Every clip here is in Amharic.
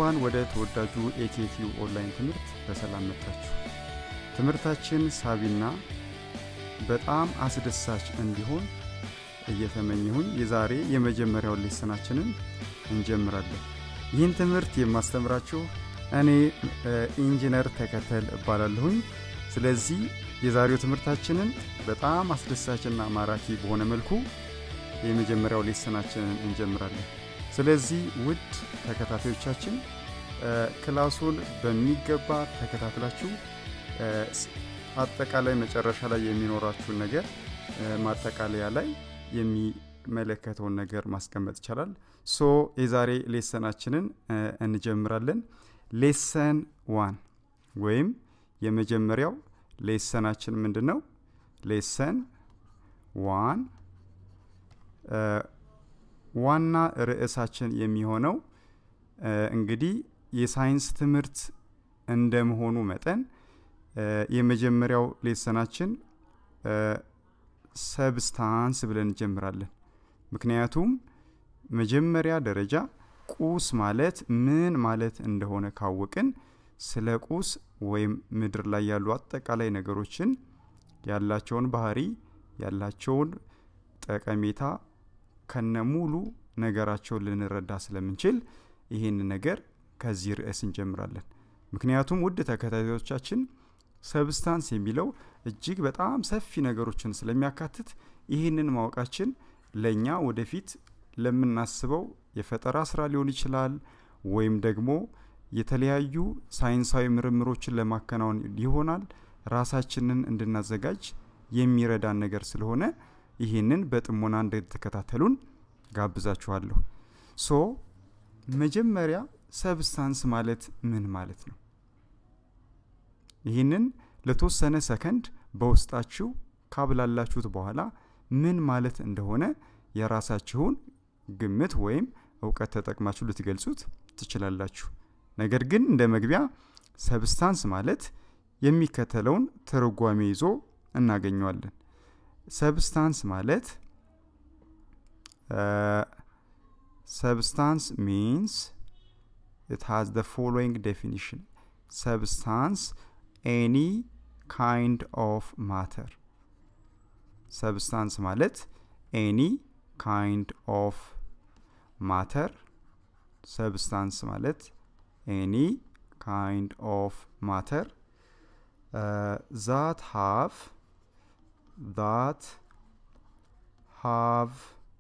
እንኳን ወደ ተወዳጁ ኤኬቲዩ ኦንላይን ትምህርት በሰላም መጣችሁ። ትምህርታችን ሳቢና በጣም አስደሳች እንዲሆን እየተመኘሁኝ የዛሬ የመጀመሪያውን ሌሰናችንን እንጀምራለን። ይህን ትምህርት የማስተምራችሁ እኔ ኢንጂነር ተከተል እባላለሁኝ። ስለዚህ የዛሬው ትምህርታችንን በጣም አስደሳችና ማራኪ በሆነ መልኩ የመጀመሪያው ሌሰናችንን እንጀምራለን። ስለዚህ ውድ ተከታታዮቻችን ክላሱን በሚገባ ተከታትላችሁ አጠቃላይ መጨረሻ ላይ የሚኖራችሁን ነገር ማጠቃለያ ላይ የሚመለከተውን ነገር ማስቀመጥ ይቻላል። ሶ የዛሬ ሌሰናችንን እንጀምራለን። ሌሰን ዋን ወይም የመጀመሪያው ሌሰናችን ምንድን ነው? ሌሰን ዋን ዋና ርዕሳችን የሚሆነው እንግዲህ የሳይንስ ትምህርት እንደመሆኑ መጠን የመጀመሪያው ሌሰናችን ሰብስታንስ ብለን እንጀምራለን። ምክንያቱም መጀመሪያ ደረጃ ቁስ ማለት ምን ማለት እንደሆነ ካወቅን ስለ ቁስ ወይም ምድር ላይ ያሉ አጠቃላይ ነገሮችን ያላቸውን ባህሪ ያላቸውን ጠቀሜታ ከነሙሉ ነገራቸውን ልንረዳ ስለምንችል ይህን ነገር ከዚህ ርዕስ እንጀምራለን። ምክንያቱም ውድ ተከታታዮቻችን ሰብስታንስ የሚለው እጅግ በጣም ሰፊ ነገሮችን ስለሚያካትት ይህንን ማወቃችን ለእኛ ወደፊት ለምናስበው የፈጠራ ስራ ሊሆን ይችላል ወይም ደግሞ የተለያዩ ሳይንሳዊ ምርምሮችን ለማከናወን ይሆናል ራሳችንን እንድናዘጋጅ የሚረዳን ነገር ስለሆነ ይህንን በጥሞና እንድትከታተሉን ጋብዛችኋለሁ። ሶ መጀመሪያ ሰብስታንስ ማለት ምን ማለት ነው? ይህንን ለተወሰነ ሰከንድ በውስጣችሁ ካብላላችሁት በኋላ ምን ማለት እንደሆነ የራሳችሁን ግምት ወይም እውቀት ተጠቅማችሁ ልትገልጹት ትችላላችሁ። ነገር ግን እንደ መግቢያ ሰብስታንስ ማለት የሚከተለውን ትርጓሜ ይዞ እናገኘዋለን። ሰብስታንስ ማለት ሰብስታንስ ሚንስ it has the following definition substance any kind of matter ሰብስታንስ ማለት ኤኒ ካይንድ ኦፍ ማተር ሰብስታንስ ማለት ኤኒ ካይንድ ኦፍ ማተር ዛት ሃቭ that have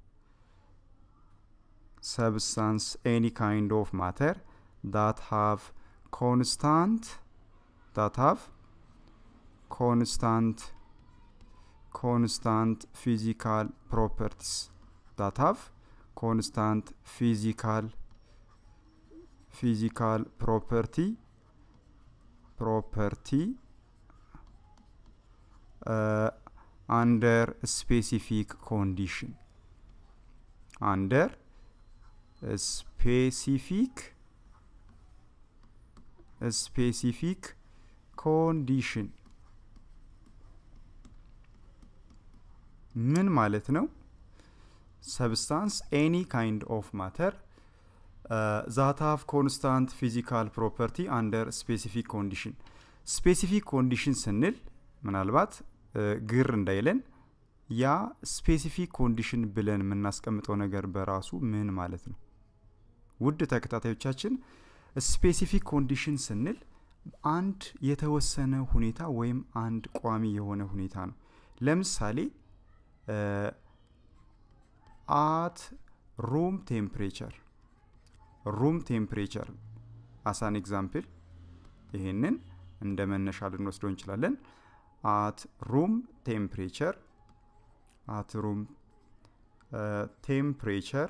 substance any kind of matter that have constant that have constant constant physical properties that have constant physical physical property property uh, under specific condition under specific specific condition ምን ማለት ነው ሰብስታንስ ኤኒ ካይንድ ኦፍ ማተር ዛት ሃቭ ኮንስታንት ፊዚካል ፕሮፐርቲ አንደር ስፔሲፊክ ኮንዲሽን ስፔሲፊክ ኮንዲሽን ስንል ምናልባት ግር እንዳይለን ያ ስፔሲፊክ ኮንዲሽን ብለን የምናስቀምጠው ነገር በራሱ ምን ማለት ነው? ውድ ተከታታዮቻችን ስፔሲፊክ ኮንዲሽን ስንል አንድ የተወሰነ ሁኔታ ወይም አንድ ቋሚ የሆነ ሁኔታ ነው። ለምሳሌ አት ሩም ቴምፕሬቸር ሩም ቴምፕሬቸር አሳን ኤግዛምፕል ይሄንን እንደ መነሻ ልንወስደው እንችላለን። at room temperature at room ቴምፕሬቸር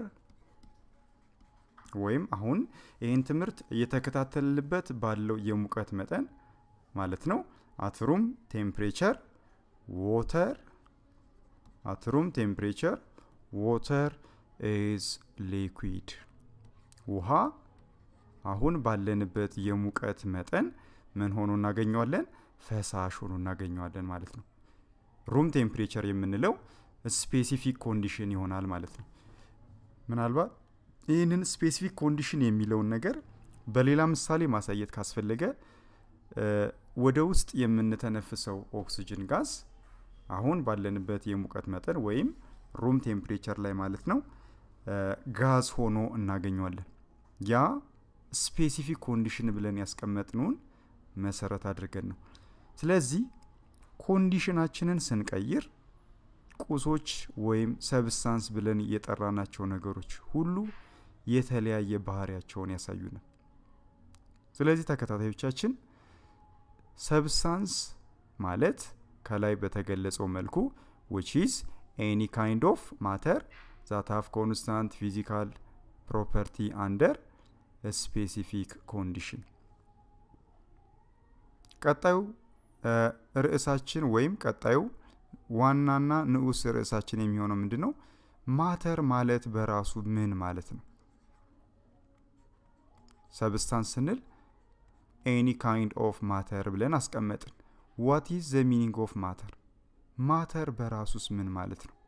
ወይም አሁን ይህን ትምህርት እየተከታተልንበት ባለው የሙቀት መጠን ማለት ነው። አትሩም ቴምፕሬቸር ዎተር አትሩም ቴምፕሬቸር ዎተር ኢዝ ሊኩዊድ ውሃ አሁን ባለንበት የሙቀት መጠን ምን ሆኖ እናገኘዋለን? ፈሳሽ ሆኖ እናገኘዋለን ማለት ነው። ሩም ቴምፕሬቸር የምንለው ስፔሲፊክ ኮንዲሽን ይሆናል ማለት ነው። ምናልባት ይህንን ስፔሲፊክ ኮንዲሽን የሚለውን ነገር በሌላ ምሳሌ ማሳየት ካስፈለገ ወደ ውስጥ የምንተነፍሰው ኦክስጅን ጋዝ አሁን ባለንበት የሙቀት መጠን ወይም ሩም ቴምፕሬቸር ላይ ማለት ነው ጋዝ ሆኖ እናገኘዋለን። ያ ስፔሲፊክ ኮንዲሽን ብለን ያስቀመጥነውን መሰረት አድርገን ነው። ስለዚህ ኮንዲሽናችንን ስንቀይር ቁሶች ወይም ሰብስታንስ ብለን የጠራናቸው ነገሮች ሁሉ የተለያየ ባህሪያቸውን ያሳዩናል። ስለዚህ ተከታታዮቻችን ሰብስታንስ ማለት ከላይ በተገለጸው መልኩ ዊች ኢዝ ኤኒ ካይንድ ኦፍ ማተር ዛት ሃቭ ኮንስታንት ፊዚካል ፕሮፐርቲ አንደር ስፔሲፊክ ኮንዲሽን። ቀጣዩ ርዕሳችን ወይም ቀጣዩ ዋናና ንዑስ ርዕሳችን የሚሆነው ምንድን ነው? ማተር ማለት በራሱ ምን ማለት ነው? ሰብስታንስ ስንል ኤኒ ካይንድ ኦፍ ማተር ብለን አስቀመጥን። ዋት ኢዝ ዘ ሚኒንግ ኦፍ ማተር? ማተር በራሱስ ምን ማለት ነው?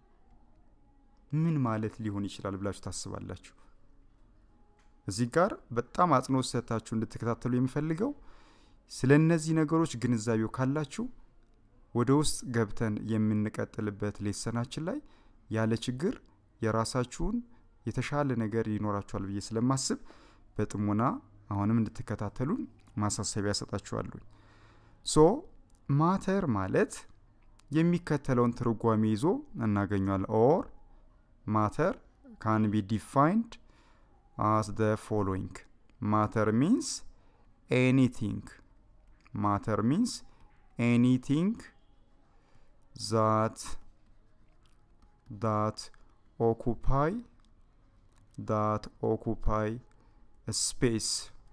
ምን ማለት ሊሆን ይችላል ብላችሁ ታስባላችሁ? እዚህ ጋር በጣም አጽንኦት ሰጥታችሁ እንድትከታተሉ የምፈልገው ስለ እነዚህ ነገሮች ግንዛቤው ካላችሁ ወደ ውስጥ ገብተን የምንቀጥልበት ሌሰናችን ላይ ያለ ችግር የራሳችሁን የተሻለ ነገር ይኖራችኋል ብዬ ስለማስብ በጥሞና አሁንም እንድትከታተሉን ማሳሰቢያ ያሰጣችኋለሁ። ሶ ማተር ማለት የሚከተለውን ትርጓሜ ይዞ እናገኘዋለን። ኦር ማተር ካን ቢ ዲፋይንድ as the following matter means anything matter means anything that that occupy that occupy a space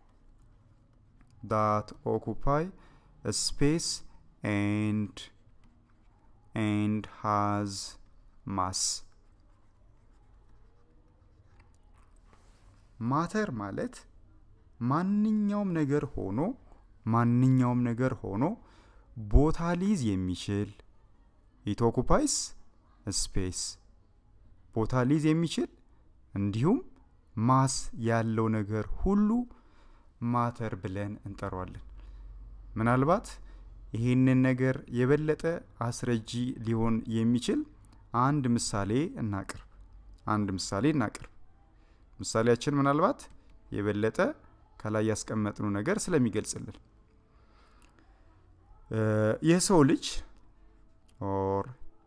that occupy a space and and has mass ማተር ማለት ማንኛውም ነገር ሆኖ ማንኛውም ነገር ሆኖ ቦታ ሊይዝ የሚችል ኢት ኦኩፓይስ ስፔስ ቦታ ሊይዝ የሚችል እንዲሁም ማስ ያለው ነገር ሁሉ ማተር ብለን እንጠራዋለን። ምናልባት ይህንን ነገር የበለጠ አስረጂ ሊሆን የሚችል አንድ ምሳሌ እናቅርብ። አንድ ምሳሌ እናቅርብ። ምሳሌያችን ምናልባት የበለጠ ከላይ ያስቀመጥነው ነገር ስለሚገልጽልን የሰው ልጅ ኦር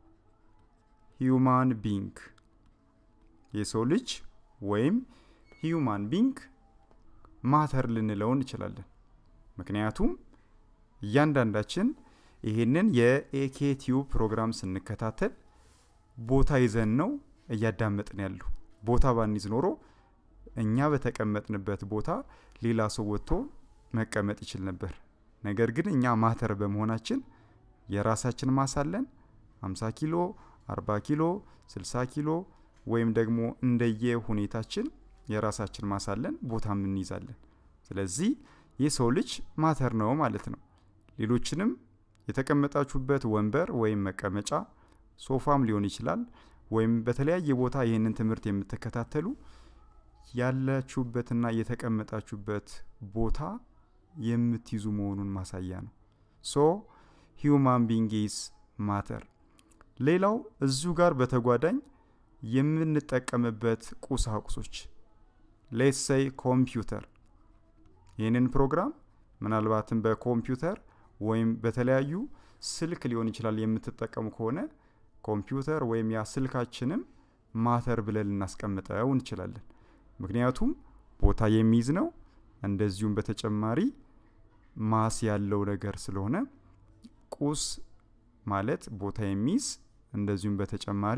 ሂዩማን ቢንግ የሰው ልጅ ወይም ሂዩማን ቢንግ ማተር ልንለው እንችላለን። ምክንያቱም እያንዳንዳችን ይህንን የኤኬ ቲዩብ ፕሮግራም ስንከታተል ቦታ ይዘን ነው እያዳመጥን ያሉ። ቦታ ባንይዝ ኖሮ እኛ በተቀመጥንበት ቦታ ሌላ ሰው ወጥቶ መቀመጥ ይችል ነበር። ነገር ግን እኛ ማተር በመሆናችን የራሳችን ማሳለን 50 ኪሎ፣ 40 ኪሎ፣ 60 ኪሎ ወይም ደግሞ እንደየ ሁኔታችን የራሳችን ማሳለን ቦታም እንይዛለን። ስለዚህ የሰው ልጅ ማተር ነው ማለት ነው። ሌሎችንም የተቀመጣችሁበት ወንበር ወይም መቀመጫ ሶፋም ሊሆን ይችላል ወይም በተለያየ ቦታ ይህንን ትምህርት የምትከታተሉ ያላችሁበትና የተቀመጣችሁበት ቦታ የምትይዙ መሆኑን ማሳያ ነው። ሶ ሂዩማን ቢንግ ኢዝ ማተር። ሌላው እዚሁ ጋር በተጓዳኝ የምንጠቀምበት ቁሳቁሶች ሌትሰይ ኮምፒውተር። ይህንን ፕሮግራም ምናልባትም በኮምፒውተር ወይም በተለያዩ ስልክ ሊሆን ይችላል የምትጠቀሙ ከሆነ ኮምፒውተር ወይም ያ ስልካችንም ማተር ብለን ልናስቀምጠው እንችላለን። ምክንያቱም ቦታ የሚይዝ ነው። እንደዚሁም በተጨማሪ ማስ ያለው ነገር ስለሆነ ቁስ ማለት ቦታ የሚይዝ እንደዚሁም በተጨማሪ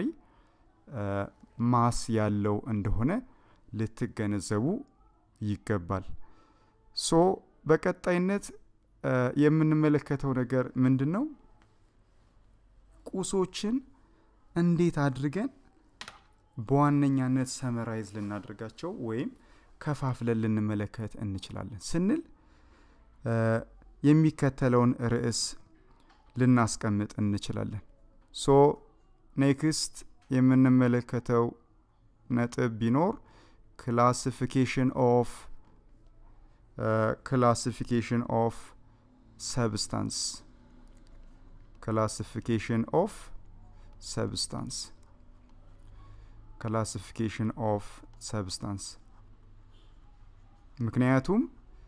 ማስ ያለው እንደሆነ ልትገነዘቡ ይገባል። ሶ በቀጣይነት የምንመለከተው ነገር ምንድን ነው? ቁሶችን እንዴት አድርገን በዋነኛነት ሰመራይዝ ልናደርጋቸው ወይም ከፋፍለን ልንመለከት እንችላለን ስንል የሚከተለውን ርዕስ ልናስቀምጥ እንችላለን። ሶ ኔክስት የምንመለከተው ነጥብ ቢኖር ክላሲፊኬሽን ኦፍ ክላሲፊኬሽን ኦፍ ሰብስታንስ ክላሲፊኬሽን ኦፍ ሰብስታንስ ክላሲፊኬሽን ኦፍ ሰብስታንስ ምክንያቱም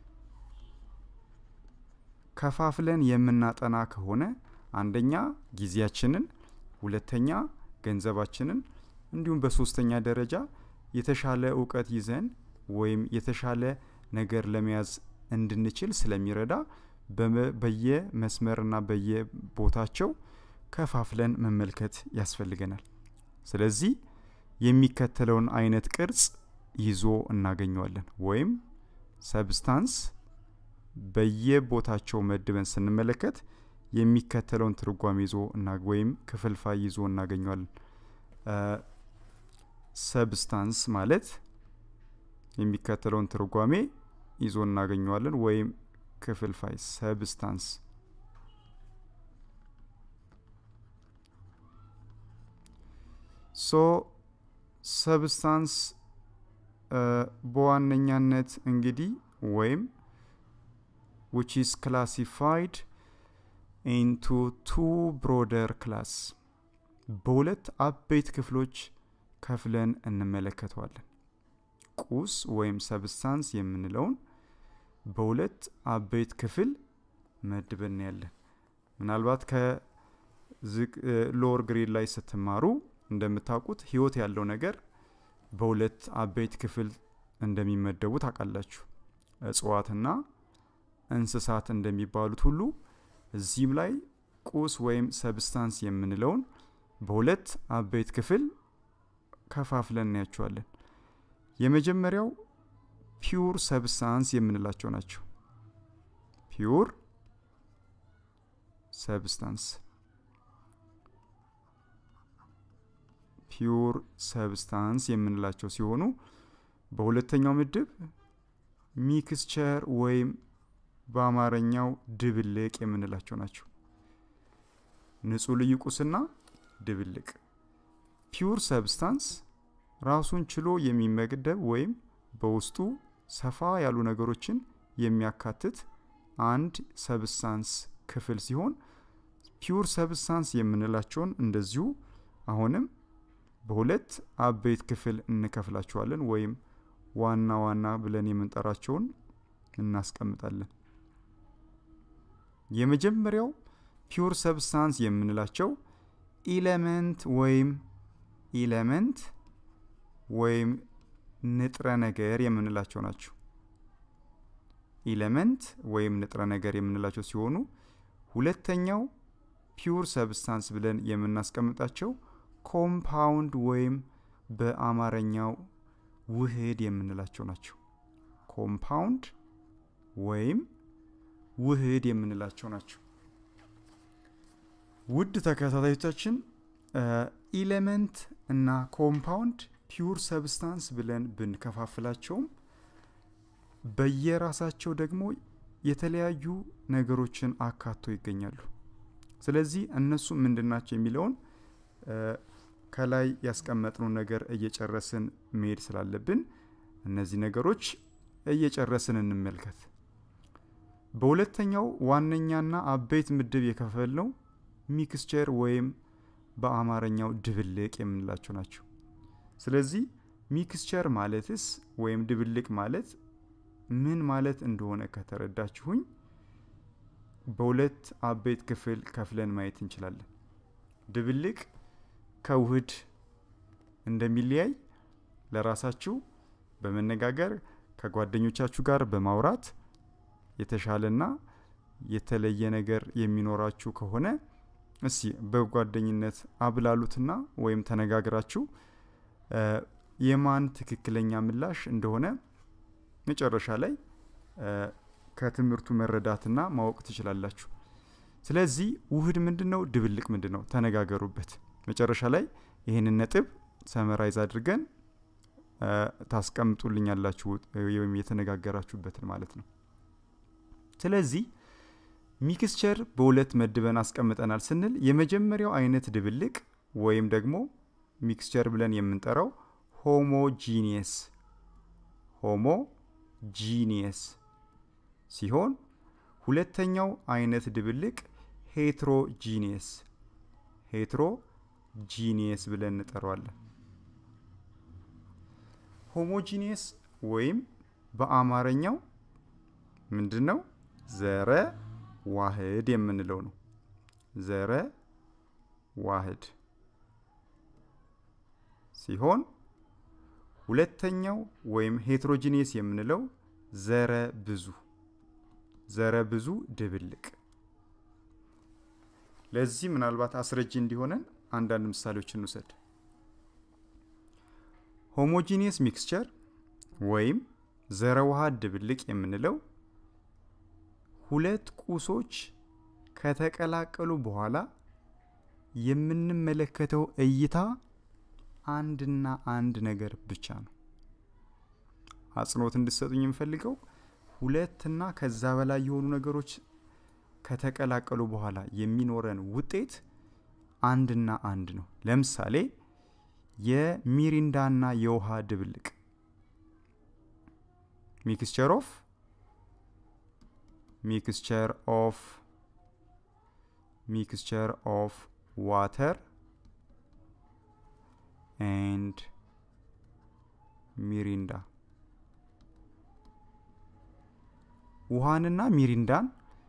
ከፋፍለን የምናጠና ከሆነ አንደኛ ጊዜያችንን ሁለተኛ ገንዘባችንን እንዲሁም በሶስተኛ ደረጃ የተሻለ እውቀት ይዘን ወይም የተሻለ ነገር ለመያዝ እንድንችል ስለሚረዳ በየመስመርና በየቦታቸው ከፋፍለን መመልከት ያስፈልገናል ስለዚህ የሚከተለውን አይነት ቅርጽ ይዞ እናገኘዋለን ወይም ሰብስታንስ በየቦታቸው መድበን ስንመለከት የሚከተለውን ትርጓሜ ይዞ ወይም ክፍልፋይ ይዞ እናገኘዋለን ሰብስታንስ ማለት የሚከተለውን ትርጓሜ ይዞ እናገኘዋለን ወይም ክፍልፋይ ሰብስታንስ ሶ ሰብስታንስ በዋነኛነት እንግዲህ ወይም which is classified into two broader class በሁለት አበይት ክፍሎች ከፍለን እንመለከተዋለን ቁስ ወይም ሰብስታንስ የምንለውን በሁለት አበይት ክፍል መድበን ያለን ምናልባት ከሎወር ግሬድ ላይ ስትማሩ እንደምታውቁት ህይወት ያለው ነገር በሁለት አበይት ክፍል እንደሚመደቡ ታውቃላችሁ እጽዋትና እንስሳት እንደሚባሉት ሁሉ እዚህም ላይ ቁስ ወይም ሰብስታንስ የምንለውን በሁለት አበይት ክፍል ከፋፍለን እናያቸዋለን የመጀመሪያው ፒውር ሰብስታንስ የምንላቸው ናቸው ፒውር ሰብስታንስ ፒውር ሰብስታንስ የምንላቸው ሲሆኑ በሁለተኛው ምድብ ሚክስቸር ወይም በአማርኛው ድብልቅ የምንላቸው ናቸው ንጹህ ልዩ ቁስና ድብልቅ ፒውር ሰብስታንስ ራሱን ችሎ የሚመገደብ ወይም በውስጡ ሰፋ ያሉ ነገሮችን የሚያካትት አንድ ሰብስታንስ ክፍል ሲሆን ፒውር ሰብስታንስ የምንላቸውን እንደዚሁ አሁንም በሁለት አበይት ክፍል እንከፍላቸዋለን ወይም ዋና ዋና ብለን የምንጠራቸውን እናስቀምጣለን የመጀመሪያው ፒውር ሰብስታንስ የምንላቸው ኢለመንት ወይም ኢለመንት ወይም ንጥረ ነገር የምንላቸው ናቸው ኢለመንት ወይም ንጥረ ነገር የምንላቸው ሲሆኑ ሁለተኛው ፒውር ሰብስታንስ ብለን የምናስቀምጣቸው ኮምፓውንድ ወይም በአማርኛው ውህድ የምንላቸው ናቸው ኮምፓውንድ ወይም ውህድ የምንላቸው ናቸው ውድ ተከታታዮቻችን ኢሌመንት እና ኮምፓውንድ ፒውር ሰብስታንስ ብለን ብንከፋፍላቸውም በየራሳቸው ደግሞ የተለያዩ ነገሮችን አካቶ ይገኛሉ ስለዚህ እነሱ ምንድናቸው የሚለውን ከላይ ያስቀመጥነው ነገር እየጨረስን መሄድ ስላለብን እነዚህ ነገሮች እየጨረስን እንመልከት በሁለተኛው ዋነኛና አበይት ምድብ የከፈል ነው ሚክስቸር ወይም በአማርኛው ድብልቅ የምንላቸው ናቸው ስለዚህ ሚክስቸር ማለትስ ወይም ድብልቅ ማለት ምን ማለት እንደሆነ ከተረዳችሁኝ በሁለት አበይት ክፍል ከፍለን ማየት እንችላለን ድብልቅ ከውህድ እንደሚለያይ ለራሳችሁ በመነጋገር ከጓደኞቻችሁ ጋር በማውራት የተሻለና የተለየ ነገር የሚኖራችሁ ከሆነ እስቲ በጓደኝነት አብላሉትና ወይም ተነጋግራችሁ የማን ትክክለኛ ምላሽ እንደሆነ መጨረሻ ላይ ከትምህርቱ መረዳትና ማወቅ ትችላላችሁ ስለዚህ ውህድ ምንድን ነው ድብልቅ ምንድን ነው ተነጋገሩበት መጨረሻ ላይ ይህንን ነጥብ ሰመራይዝ አድርገን ታስቀምጡልኛላችሁ ወይም የተነጋገራችሁበትን ማለት ነው ስለዚህ ሚክስቸር በሁለት መድበን አስቀምጠናል ስንል የመጀመሪያው አይነት ድብልቅ ወይም ደግሞ ሚክስቸር ብለን የምንጠራው ሆሞጂኒየስ ሆሞጂኒየስ ሲሆን ሁለተኛው አይነት ድብልቅ ሄትሮጂኒየስ ሄትሮጂኒየስ ብለን እንጠራዋለን። ሆሞጂኒየስ ወይም በአማርኛው ምንድን ነው? ዘረ ዋህድ የምንለው ነው። ዘረ ዋህድ ሲሆን ሁለተኛው ወይም ሄትሮጂኒየስ የምንለው ዘረ ብዙ ዘረ ብዙ ድብልቅ። ለዚህ ምናልባት አስረጂ እንዲሆነን አንዳንድ ምሳሌዎች እንውሰድ። ሆሞጂኒየስ ሚክስቸር ወይም ዘረ ዋህድ ድብልቅ የምንለው ሁለት ቁሶች ከተቀላቀሉ በኋላ የምንመለከተው እይታ አንድና አንድ ነገር ብቻ ነው። አጽንኦት እንድሰጡኝ የምፈልገው ሁለትና ከዛ በላይ የሆኑ ነገሮች ከተቀላቀሉ በኋላ የሚኖረን ውጤት አንድና አንድ ነው። ለምሳሌ የሚሪንዳና የውሃ ድብልቅ ሚክስቸር ኦፍ ሚክስቸር ኦፍ ሚክስቸር ኦፍ ዋተር ኤንድ ሚሪንዳ ውሃንና ሚሪንዳን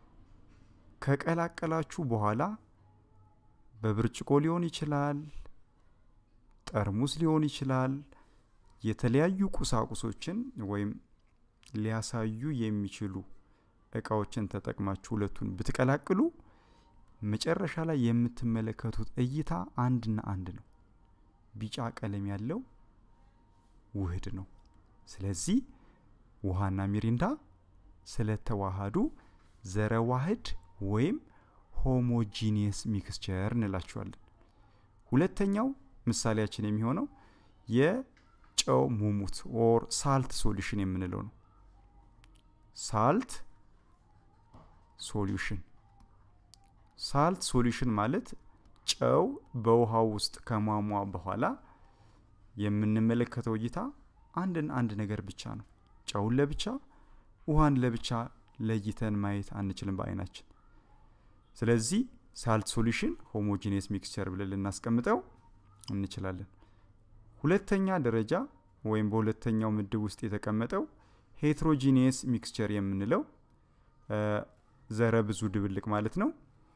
ከቀላቀላችሁ በኋላ በብርጭቆ ሊሆን ይችላል፣ ጠርሙስ ሊሆን ይችላል። የተለያዩ ቁሳቁሶችን ወይም ሊያሳዩ የሚችሉ እቃዎችን ተጠቅማችሁ ሁለቱን ብትቀላቅሉ መጨረሻ ላይ የምትመለከቱት እይታ አንድና አንድ ነው። ቢጫ ቀለም ያለው ውህድ ነው። ስለዚህ ውሃና ሚሪንዳ ስለተዋሃዱ ዘረ ዋህድ ወይም ሆሞጂኒየስ ሚክስቸር እንላቸዋለን። ሁለተኛው ምሳሌያችን የሚሆነው የጨው ሙሙት ኦር ሳልት ሶሉሽን የምንለው ነው። ሳልት ሶሉሽን ሳልት ሶሉሽን ማለት ጨው በውሃው ውስጥ ከሟሟ በኋላ የምንመለከተው እይታ አንድን አንድ ነገር ብቻ ነው። ጨውን ለብቻ ውሃን ለብቻ ለይተን ማየት አንችልም በአይናችን። ስለዚህ ሳልት ሶሉሽን ሆሞጂኒየስ ሚክስቸር ብለን ልናስቀምጠው እንችላለን። ሁለተኛ ደረጃ ወይም በሁለተኛው ምድብ ውስጥ የተቀመጠው ሄትሮጂኒየስ ሚክስቸር የምንለው ዘረ ብዙ ድብልቅ ማለት ነው።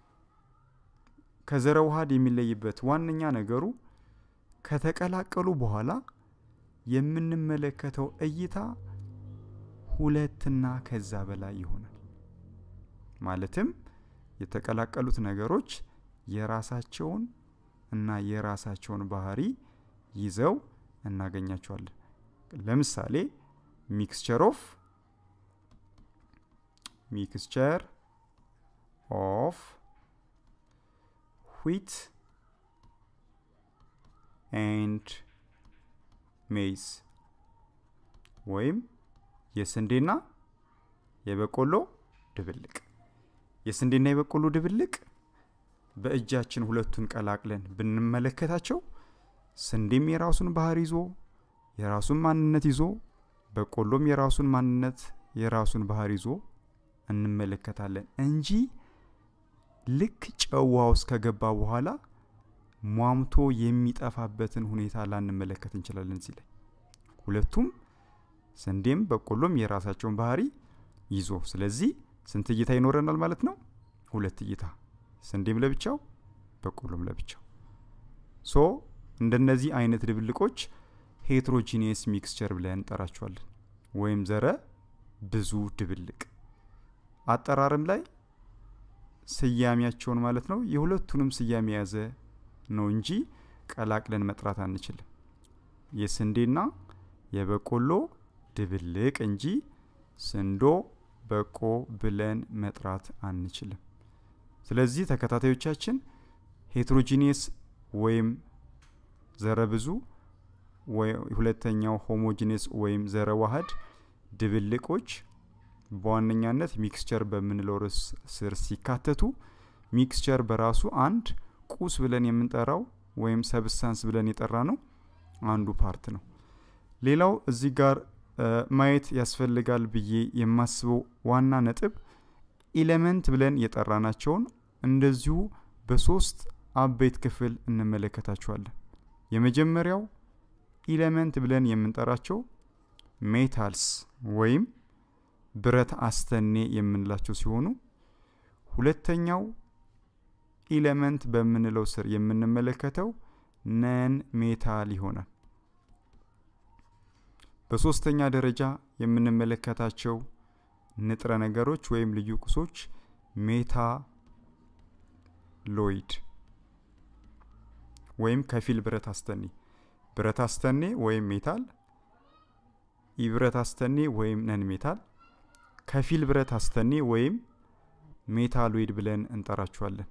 ከዘረ ውሃድ የሚለይበት ዋነኛ ነገሩ ከተቀላቀሉ በኋላ የምንመለከተው እይታ ሁለትና ከዛ በላይ ይሆናል። ማለትም የተቀላቀሉት ነገሮች የራሳቸውን እና የራሳቸውን ባህሪ ይዘው እናገኛቸዋለን። ለምሳሌ ሚክስቸር ኦፍ ሚክስቸር ኦፍ ዊት ኤንድ ሜይዝ ወይም የስንዴና የበቆሎ ድብልቅ። የስንዴና የበቆሎ ድብልቅ በእጃችን ሁለቱን ቀላቅለን ብንመለከታቸው ስንዴም የራሱን ባህር ይዞ የራሱን ማንነት ይዞ በቆሎም የራሱን ማንነት የራሱን ባህር ይዞ እንመለከታለን እንጂ ልክ ጨዋ ውስጥ ከገባ በኋላ ሟምቶ የሚጠፋበትን ሁኔታ ላንመለከት እንችላለን። እዚህ ላይ ሁለቱም ስንዴም በቆሎም የራሳቸውን ባህሪ ይዞ ስለዚህ ስንት እይታ ይኖረናል ማለት ነው? ሁለት እይታ፣ ስንዴም ለብቻው በቆሎም ለብቻው። ሶ እንደነዚህ አይነት ድብልቆች ሄትሮጂኒየስ ሚክስቸር ብለን እንጠራቸዋለን፣ ወይም ዘረ ብዙ ድብልቅ። አጠራርም ላይ ስያሜያቸውን ማለት ነው የሁለቱንም ስያሜ የያዘ ነው እንጂ ቀላቅለን መጥራት አንችልም። የስንዴና የበቆሎ ድብልቅ እንጂ ስንዶ በቆ ብለን መጥራት አንችልም። ስለዚህ ተከታታዮቻችን ሄትሮጂኒየስ ወይም ዘረ ብዙ ሁለተኛው ሆሞጂኒየስ ወይም ዘረ ዋህድ ድብልቆች በዋነኛነት ሚክስቸር በምንለው ርዕስ ስር ሲካተቱ ሚክስቸር በራሱ አንድ ቁስ ብለን የምንጠራው ወይም ሰብስታንስ ብለን የጠራ ነው አንዱ ፓርት ነው። ሌላው እዚህ ጋር ማየት ያስፈልጋል ብዬ የማስበው ዋና ነጥብ ኢሌመንት ብለን የጠራናቸውን እንደዚሁ በሶስት አበይት ክፍል እንመለከታቸዋለን። የመጀመሪያው ኢሌመንት ብለን የምንጠራቸው ሜታልስ ወይም ብረት አስተኔ የምንላቸው ሲሆኑ ሁለተኛው ኢሌመንት በምንለው ስር የምንመለከተው ነን ሜታል ይሆናል። በሶስተኛ ደረጃ የምንመለከታቸው ንጥረ ነገሮች ወይም ልዩ ቁሶች ሜታሎይድ ወይም ከፊል ብረት አስተኔ፣ ብረት አስተኔ ወይም ሜታል፣ ኢብረት አስተኔ ወይም ነን ሜታል፣ ከፊል ብረት አስተኔ ወይም ሜታሎይድ ብለን እንጠራቸዋለን።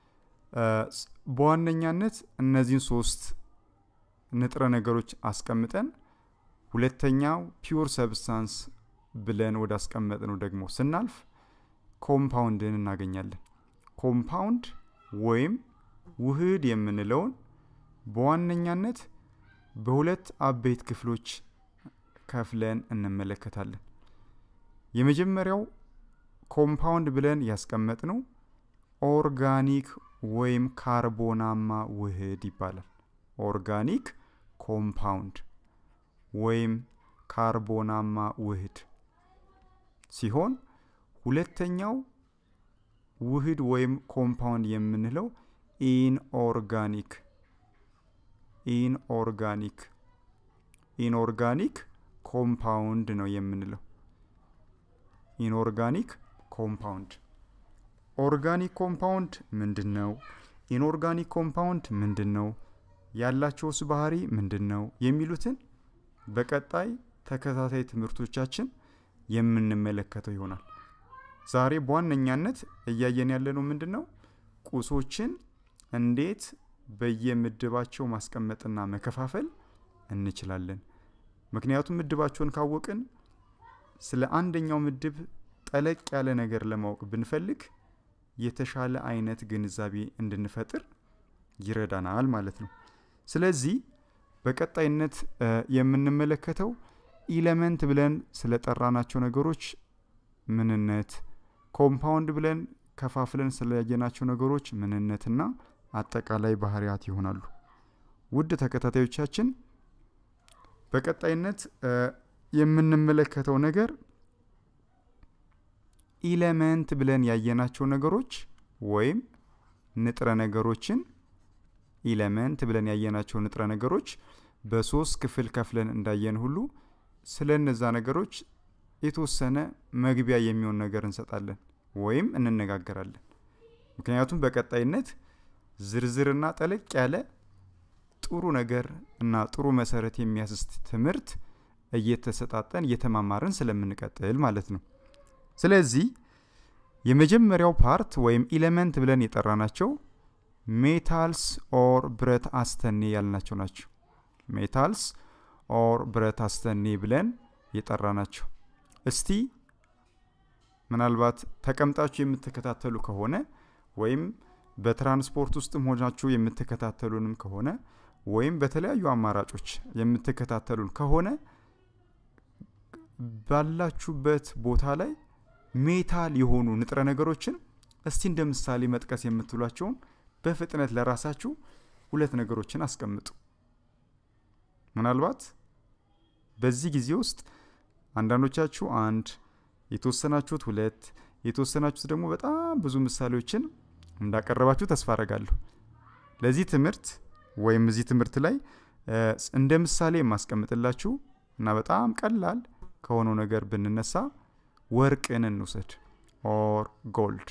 በዋነኛነት እነዚህን ሶስት ንጥረ ነገሮች አስቀምጠን ሁለተኛው ፒውር ሰብስታንስ ብለን ወደ አስቀመጥ ነው ደግሞ ስናልፍ ኮምፓውንድን እናገኛለን። ኮምፓውንድ ወይም ውህድ የምንለውን በዋነኛነት በሁለት አበይት ክፍሎች ከፍለን እንመለከታለን። የመጀመሪያው ኮምፓውንድ ብለን ያስቀመጥ ነው ኦርጋኒክ ወይም ካርቦናማ ውህድ ይባላል። ኦርጋኒክ ኮምፓውንድ ወይም ካርቦናማ ውህድ ሲሆን ሁለተኛው ውህድ ወይም ኮምፓውንድ የምንለው ኢንኦርጋኒክ ኢንኦርጋኒክ ኢንኦርጋኒክ ኮምፓውንድ ነው የምንለው። ኢንኦርጋኒክ ኮምፓውንድ ኦርጋኒክ ኮምፓውንድ ምንድን ነው? ኢንኦርጋኒክ ኮምፓውንድ ምንድን ነው? ያላቸውስ ባህሪ ምንድን ነው? የሚሉትን በቀጣይ ተከታታይ ትምህርቶቻችን የምንመለከተው ይሆናል። ዛሬ በዋነኛነት እያየን ያለነው ምንድን ነው? ቁሶችን እንዴት በየምድባቸው ማስቀመጥና መከፋፈል እንችላለን። ምክንያቱም ምድባቸውን ካወቅን ስለ አንደኛው ምድብ ጠለቅ ያለ ነገር ለማወቅ ብንፈልግ የተሻለ አይነት ግንዛቤ እንድንፈጥር ይረዳናል ማለት ነው። ስለዚህ በቀጣይነት የምንመለከተው ኢለመንት ብለን ስለጠራናቸው ነገሮች ምንነት፣ ኮምፓውንድ ብለን ከፋፍለን ስለያየናቸው ነገሮች ምንነትና አጠቃላይ ባህሪያት ይሆናሉ። ውድ ተከታታዮቻችን በቀጣይነት የምንመለከተው ነገር ኢለመንት ብለን ያየናቸው ነገሮች ወይም ንጥረ ነገሮችን ኢለመንት ብለን ያየናቸው ንጥረ ነገሮች በሶስት ክፍል ከፍለን እንዳየን ሁሉ ስለ እነዛ ነገሮች የተወሰነ መግቢያ የሚሆን ነገር እንሰጣለን ወይም እንነጋገራለን። ምክንያቱም በቀጣይነት ዝርዝርና ጠለቅ ያለ ጥሩ ነገር እና ጥሩ መሰረት የሚያስስት ትምህርት እየተሰጣጠን እየተማማርን ስለምንቀጥል ማለት ነው። ስለዚህ የመጀመሪያው ፓርት ወይም ኢሌመንት ብለን የጠራናቸው ሜታልስ ኦር ብረት አስተኔ ያልናቸው ናቸው። ሜታልስ ኦር ብረት አስተኔ ብለን የጠራናቸው። እስቲ ምናልባት ተቀምጣችሁ የምትከታተሉ ከሆነ ወይም በትራንስፖርት ውስጥም ሆናችሁ የምትከታተሉንም ከሆነ ወይም በተለያዩ አማራጮች የምትከታተሉን ከሆነ ባላችሁበት ቦታ ላይ ሜታል የሆኑ ንጥረ ነገሮችን እስቲ እንደ ምሳሌ መጥቀስ የምትሏቸውን በፍጥነት ለራሳችሁ ሁለት ነገሮችን አስቀምጡ። ምናልባት በዚህ ጊዜ ውስጥ አንዳንዶቻችሁ አንድ፣ የተወሰናችሁት ሁለት፣ የተወሰናችሁት ደግሞ በጣም ብዙ ምሳሌዎችን እንዳቀረባችሁ ተስፋ አረጋለሁ። ለዚህ ትምህርት ወይም እዚህ ትምህርት ላይ እንደ ምሳሌ የማስቀምጥላችሁ እና በጣም ቀላል ከሆነው ነገር ብንነሳ ወርቅን እንውሰድ። ኦር ጎልድ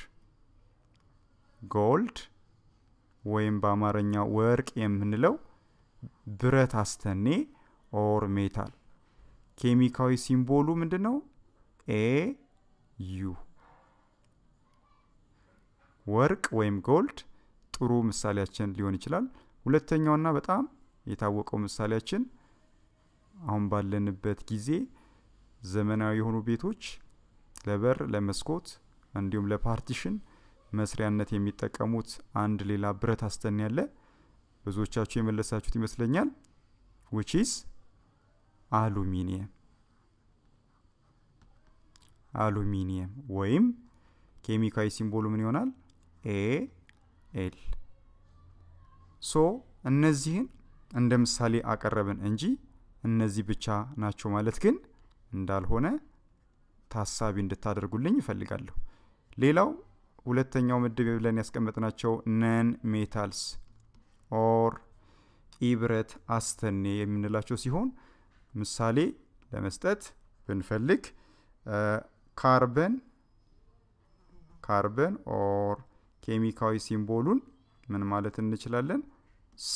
ጎልድ ወይም በአማርኛ ወርቅ የምንለው ብረት አስተኔ ኦር ሜታል ኬሚካዊ ሲምቦሉ ምንድን ነው? ኤ ዩ ወርቅ ወይም ጎልድ ጥሩ ምሳሌያችን ሊሆን ይችላል። ሁለተኛውና በጣም የታወቀው ምሳሌያችን አሁን ባለንበት ጊዜ ዘመናዊ የሆኑ ቤቶች ለበር፣ ለመስኮት እንዲሁም ለፓርቲሽን መስሪያነት የሚጠቀሙት አንድ ሌላ ብረት አስተን ያለ ብዙዎቻችሁ የመለሳችሁት ይመስለኛል። ዊችስ አሉሚኒየም አሉሚኒየም ወይም ኬሚካዊ ሲምቦሉ ምን ይሆናል? ኤ ኤል። ሶ እነዚህን እንደ ምሳሌ አቀረብን እንጂ እነዚህ ብቻ ናቸው ማለት ግን እንዳልሆነ ታሳቢ እንድታደርጉልኝ ይፈልጋለሁ። ሌላው ሁለተኛው ምድብ ብለን ያስቀመጥናቸው ነን ሜታልስ ኦር ኢብረት አስተኔ የምንላቸው ሲሆን ምሳሌ ለመስጠት ብንፈልግ ካርበን ካርበን ኦር ኬሚካዊ ሲምቦሉን ምን ማለት እንችላለን? ሲ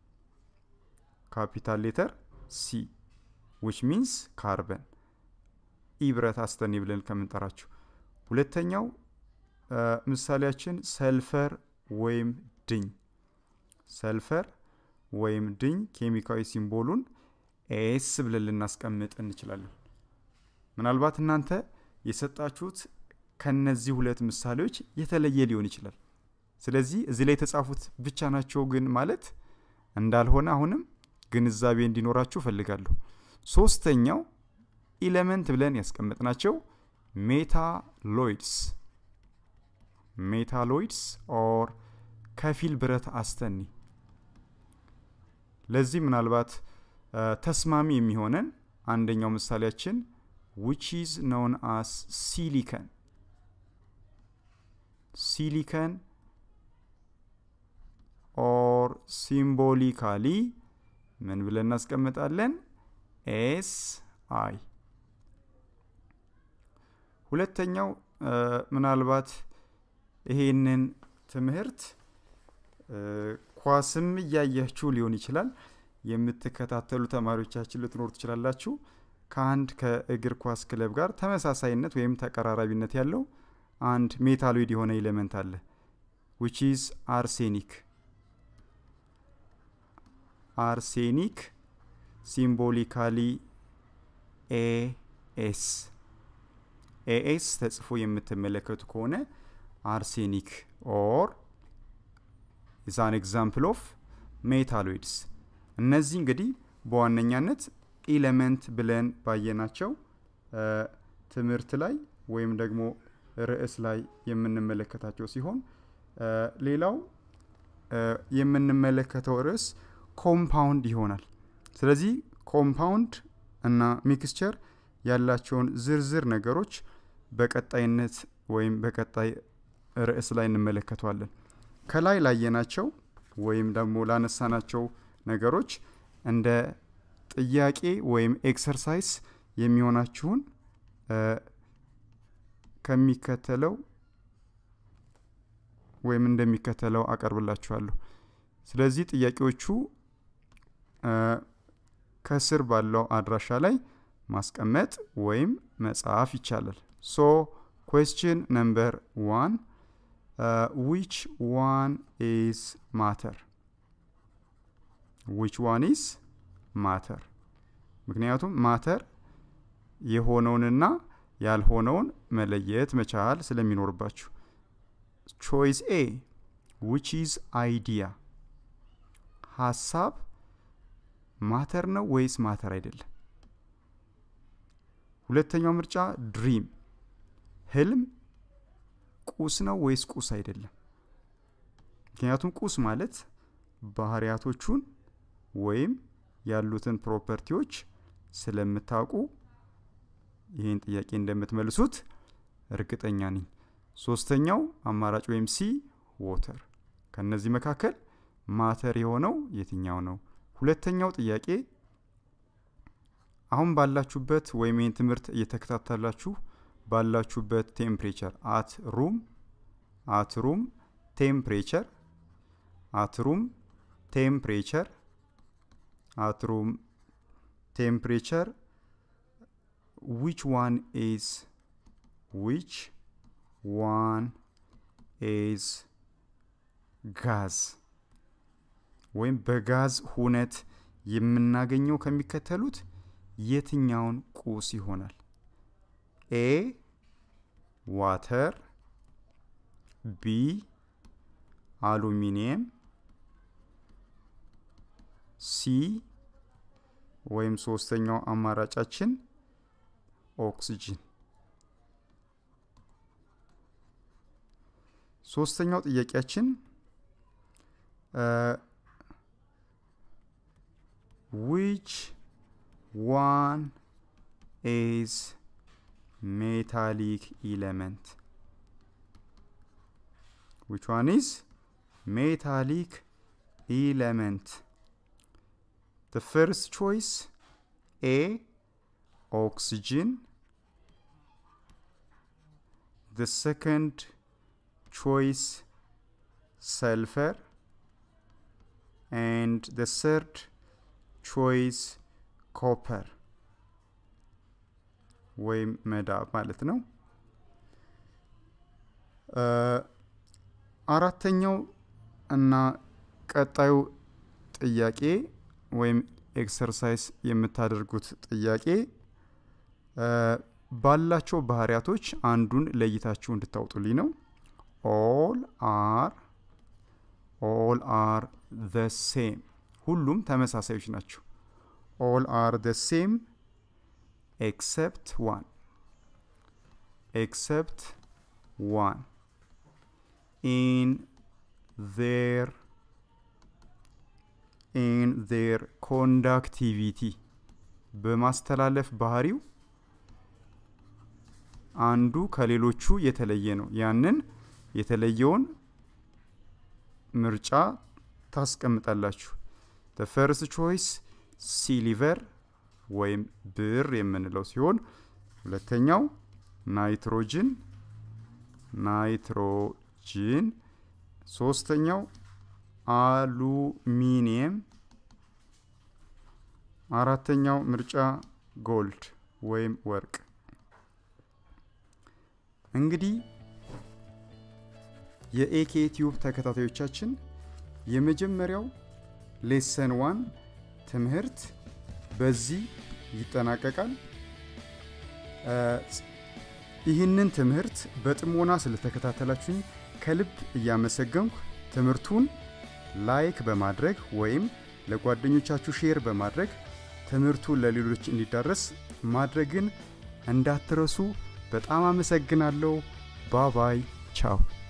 ካፒታል ሌተር ሲ ዊች ሚንስ ካርበን ኢብረት አስተኔ ብለን ከምንጠራቸው። ሁለተኛው ምሳሌያችን ሰልፈር ወይም ድኝ ሰልፈር ወይም ድኝ ኬሚካዊ ሲምቦሉን ኤስ ብለን ልናስቀምጥ እንችላለን። ምናልባት እናንተ የሰጣችሁት ከነዚህ ሁለት ምሳሌዎች የተለየ ሊሆን ይችላል። ስለዚህ እዚህ ላይ የተጻፉት ብቻ ናቸው ግን ማለት እንዳልሆነ አሁንም ግንዛቤ እንዲኖራችሁ እፈልጋለሁ። ሶስተኛው ኢለመንት ብለን ያስቀመጥናቸው ሜታሎይድስ ሜታሎይድስ ኦር ከፊል ብረት አስተኒ ለዚህ ምናልባት ተስማሚ የሚሆነን አንደኛው ምሳሌያችን ዊች ኢዝ ኖን አስ ሲሊከን ሲሊከን ኦር ሲምቦሊካሊ ምን ብለን እናስቀምጣለን? ኤስ አይ። ሁለተኛው ምናልባት ይሄንን ትምህርት ኳስም እያያችሁ ሊሆን ይችላል የምትከታተሉ ተማሪዎቻችን ልትኖሩ ትችላላችሁ። ከአንድ ከእግር ኳስ ክለብ ጋር ተመሳሳይነት ወይም ተቀራራቢነት ያለው አንድ ሜታሎይድ የሆነ ኤሌመንት አለ ዊች ኢዝ አርሴኒክ አርሴኒክ ሲምቦሊካሊ ኤኤስ ኤኤስ ተጽፎ የምትመለከቱ ከሆነ አርሴኒክ ኦር ኢዝ አን ኤግዛምፕል ኦፍ ሜታሎይድስ። እነዚህ እንግዲህ በዋነኛነት ኢለመንት ብለን ባየናቸው ትምህርት ላይ ወይም ደግሞ ርዕስ ላይ የምንመለከታቸው ሲሆን ሌላው የምንመለከተው ርዕስ ኮምፓውንድ ይሆናል። ስለዚህ ኮምፓውንድ እና ሚክስቸር ያላቸውን ዝርዝር ነገሮች በቀጣይነት ወይም በቀጣይ ርዕስ ላይ እንመለከተዋለን። ከላይ ላየናቸው ወይም ደግሞ ላነሳናቸው ነገሮች እንደ ጥያቄ ወይም ኤክሰርሳይዝ የሚሆናችሁን ከሚከተለው ወይም እንደሚከተለው አቀርብላችኋለሁ። ስለዚህ ጥያቄዎቹ ከስር ባለው አድራሻ ላይ ማስቀመጥ ወይም መጻፍ ይቻላል። ሶ ኩዌስችን ነምበር ዋን ዊች ዋን ኢዝ ማተር ዊች ዋን ኢዝ ማተር ምክንያቱም ማተር የሆነውንና ያልሆነውን መለየት መቻል ስለሚኖርባችሁ ቾይስ ኤ ዊች ኢዝ አይዲያ ሀሳብ ማተር ነው ወይስ ማተር አይደለም ሁለተኛው ምርጫ ድሪም ህልም ቁስ ነው ወይስ ቁስ አይደለም ምክንያቱም ቁስ ማለት ባህሪያቶቹን ወይም ያሉትን ፕሮፐርቲዎች ስለምታውቁ ይህን ጥያቄ እንደምትመልሱት እርግጠኛ ነኝ ሶስተኛው አማራጭ ወይም ሲ ዎተር ከነዚህ መካከል ማተር የሆነው የትኛው ነው ሁለተኛው ጥያቄ አሁን ባላችሁበት ወይም ይህን ትምህርት እየተከታተላችሁ ባላችሁበት ቴምፕሬቸር አት ሩም አት ሩም ቴምፕሬቸር አት ሩም ቴምፕሬቸር አት ሩም ቴምፕሬቸር which one is which one is ጋዝ ወይም በጋዝ ሁነት የምናገኘው ከሚከተሉት የትኛውን ቁስ ይሆናል ኤ ዋተር ቢ አሉሚኒየም ሲ ወይም ሶስተኛው አማራጫችን ኦክስጅን ሶስተኛው ጥያቄያችን ዊች ዋን ኢዝ ሜታሊክ ኢለመንት ዊች ዋን ኢዝ ሜታሊክ ኢለመንት The first choice A oxygen the second choice sulfur and the third choice copper ወይም መዳብ ማለት ነው አራተኛው እና ቀጣዩ ጥያቄ ወይም ኤክሰርሳይዝ የምታደርጉት ጥያቄ ባላቸው ባህሪያቶች አንዱን ለይታችሁ እንድታውጡልኝ ነው ኦል አር ኦል አር ዘ ሴም ሁሉም ተመሳሳዮች ናቸው ኦል አር ዘ ሴም ኤክሰፕት ዋን ኤክሰፕት ዋን ኢን ዜር ኢን ዜር ኮንዳክቲቪቲ በማስተላለፍ ባህሪው አንዱ ከሌሎቹ የተለየ ነው ያንን የተለየውን ምርጫ ታስቀምጣላችሁ the first choice ሲሊቨር ወይም ብር የምንለው ሲሆን ሁለተኛው ናይትሮጅን ናይትሮጅን ሶስተኛው አሉሚኒየም አራተኛው ምርጫ ጎልድ ወይም ወርቅ እንግዲህ የኤኬ ቲዩብ ተከታታዮቻችን የመጀመሪያው ሌሰን ዋን ትምህርት በዚህ ይጠናቀቃል ይህንን ትምህርት በጥሞና ስለተከታተላችሁኝ ከልብ እያመሰገንኩ ትምህርቱን ላይክ በማድረግ ወይም ለጓደኞቻችሁ ሼር በማድረግ ትምህርቱን ለሌሎች እንዲዳረስ ማድረግን እንዳትረሱ በጣም አመሰግናለሁ ባባይ ቻው